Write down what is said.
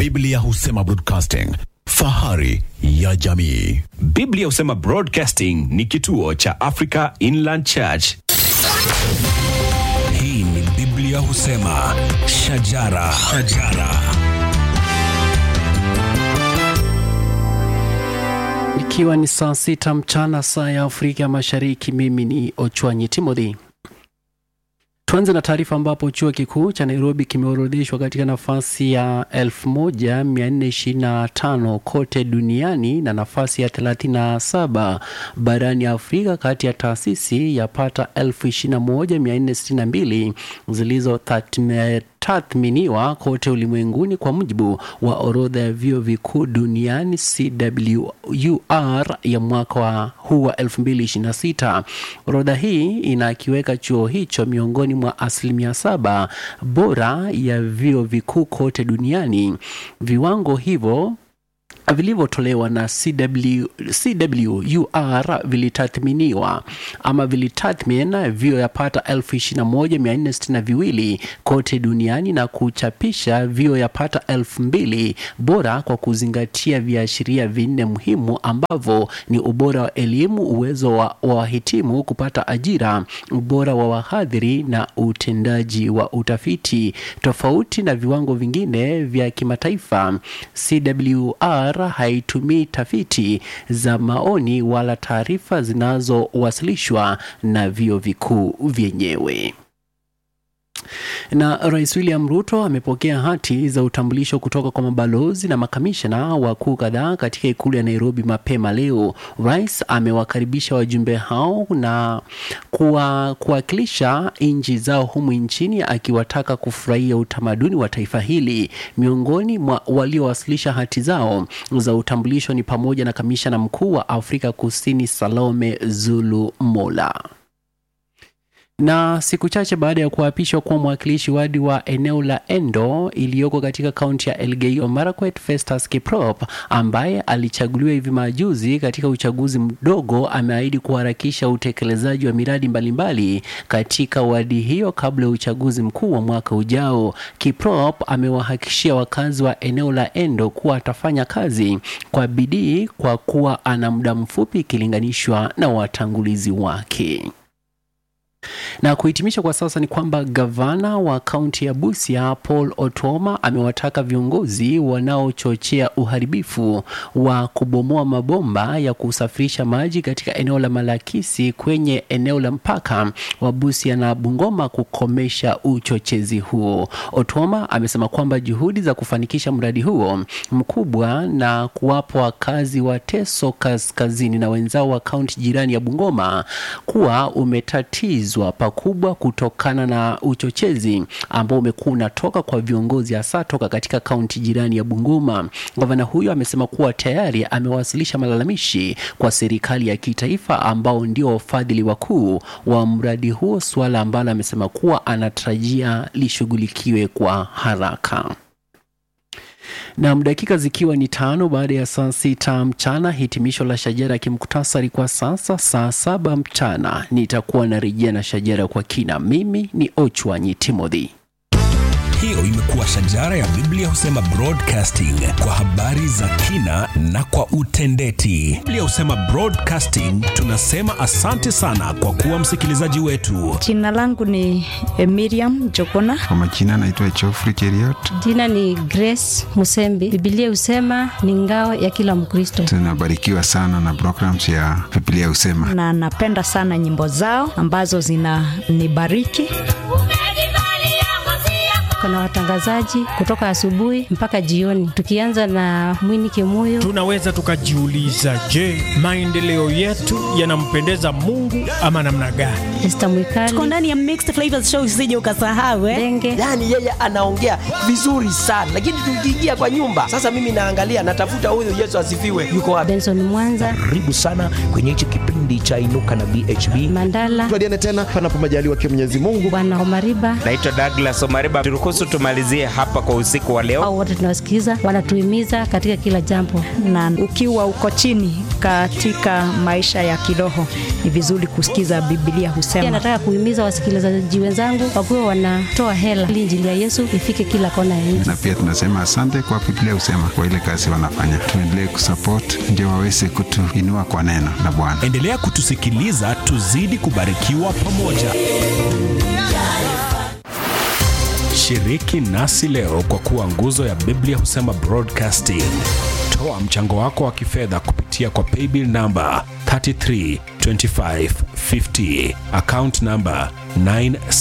Biblia husema broadcasting, fahari ya jamii. Biblia husema Broadcasting ni kituo cha Africa Inland Church. Hii ni Biblia husema shajara, shajara. Ikiwa ni saa sita mchana saa ya Afrika Mashariki, mimi ni Ochwanyi Timothy. Tuanze na taarifa ambapo chuo kikuu cha Nairobi kimeorodheshwa katika nafasi ya 1425 kote duniani na nafasi ya 37 barani Afrika kati ya taasisi yapata 21462 zilizotathminiwa kote ulimwenguni kwa mujibu wa orodha ya vyuo vikuu duniani CWUR ya mwaka wa huu wa 2026. Orodha hii inakiweka chuo hicho miongoni mwa asilimia saba bora ya vyuo vikuu kote duniani. Viwango hivyo vilivyotolewa na CW, CWUR vilitathminiwa ama vilitathmin vyuo yapata elfu ishirini na moja mia nne sitini na viwili kote duniani na kuchapisha vyuo yapata elfu mbili bora kwa kuzingatia viashiria vinne muhimu ambavyo ni ubora wa elimu, uwezo wa wa wahitimu kupata ajira, ubora wa wahadhiri na utendaji wa utafiti. Tofauti na viwango vingine vya kimataifa, CWR haitumii tafiti za maoni wala taarifa zinazowasilishwa na vyuo vikuu vyenyewe. Na Rais William Ruto amepokea hati za utambulisho kutoka kwa mabalozi na makamishna wakuu kadhaa katika ikulu ya Nairobi mapema leo. Rais amewakaribisha wajumbe hao na kuwa, kuwakilisha nchi zao humu nchini akiwataka kufurahia utamaduni wa taifa hili. Miongoni mwa waliowasilisha hati zao za utambulisho ni pamoja na kamishna mkuu wa Afrika Kusini Salome Zulu Mola na siku chache baada ya kuapishwa kuwa mwakilishi wadi wa eneo la Endo iliyoko katika kaunti ya Elgeyo Marakwet, Festus Kiprop ambaye alichaguliwa hivi majuzi katika uchaguzi mdogo, ameahidi kuharakisha utekelezaji wa miradi mbalimbali katika wadi hiyo kabla ya uchaguzi mkuu wa mwaka ujao. Kiprop amewahakikishia wakazi wa eneo la Endo kuwa atafanya kazi kwa bidii kwa kuwa ana muda mfupi ikilinganishwa na watangulizi wake. Na kuhitimisha kwa sasa ni kwamba gavana wa kaunti ya Busia Paul Otoma amewataka viongozi wanaochochea uharibifu wa kubomoa mabomba ya kusafirisha maji katika eneo la Malakisi kwenye eneo la mpaka wa Busia na Bungoma kukomesha uchochezi huo. Otoma amesema kwamba juhudi za kufanikisha mradi huo mkubwa na kuwapa wakazi wa Teso Kaskazini na wenzao wa kaunti jirani ya Bungoma kuwa umetatizwa pakubwa kutokana na uchochezi ambao umekuwa unatoka kwa viongozi hasa toka katika kaunti jirani ya Bungoma. Gavana huyo amesema kuwa tayari amewasilisha malalamishi kwa serikali ya kitaifa ambao ndio wafadhili wakuu wa mradi huo, suala ambalo amesema kuwa anatarajia lishughulikiwe kwa haraka. Nam, dakika zikiwa ni tano baada ya saa sita mchana, hitimisho la shajara kimkutasari kwa sasa. Saa saba mchana nitakuwa narejea na shajara kwa kina. Mimi ni Ochwanyi Timothy. Hiyo imekuwa shajara ya Biblia husema broadcasting kwa habari za kina na kwa utendeti. Biblia husema broadcasting, tunasema asante sana kwa kuwa msikilizaji wetu. Jina langu ni eh, Miriam Jokona. Kwa majina naitwa Geoffrey Cheriot. Jina ni Grace Musembi. Biblia husema ni ngao ya kila Mkristo, Tunabarikiwa sana na programs ya Biblia Husema. na napenda sana nyimbo zao ambazo zinanibariki. Kuna watangazaji kutoka asubuhi mpaka jioni, tukianza na Mwini Kimuyo. Tunaweza tukajiuliza, je, maendeleo yetu yanampendeza Mungu ama namna gani? Esther Tuko Mwikali, ndani ya Mixed Flavors Show, usije ukasahau eh. Denge, yaani yeye anaongea vizuri sana lakini tukiingia kwa nyumba sasa mimi naangalia natafuta huyu yesu asifiwe yuko wapi Benson Mwanza, karibu sana kwenye hichi kipindi cha inuka na bhb Mandala, tuadiane tena panapo majaliwa kia Mwenyezi Mungu. Bwana Omariba, Naitwa Douglas Omariba, turuhusu niruhusu tumalizie hapa kwa usiku wa leo. Au wote tunawasikiza, wanatuhimiza katika kila jambo. Na ukiwa uko chini katika maisha ya kiroho, ni vizuri kusikiza Biblia Pia husema. nataka kuhimiza wasikilizaji wenzangu wakuwe wanatoa hela ili injili ya Yesu ifike kila kona ya nchi. Na pia tunasema asante kwa Biblia husema kwa ile kazi wanafanya. Tuendelee kusupport ndio waweze kutuinua kwa neno la Bwana. Endelea kutusikiliza, tuzidi kubarikiwa pamoja. Shiriki nasi leo kwa kuwa nguzo ya Biblia husema broadcasting. Toa mchango wako wa kifedha kupitia kwa paybill namba 332550 account namba 9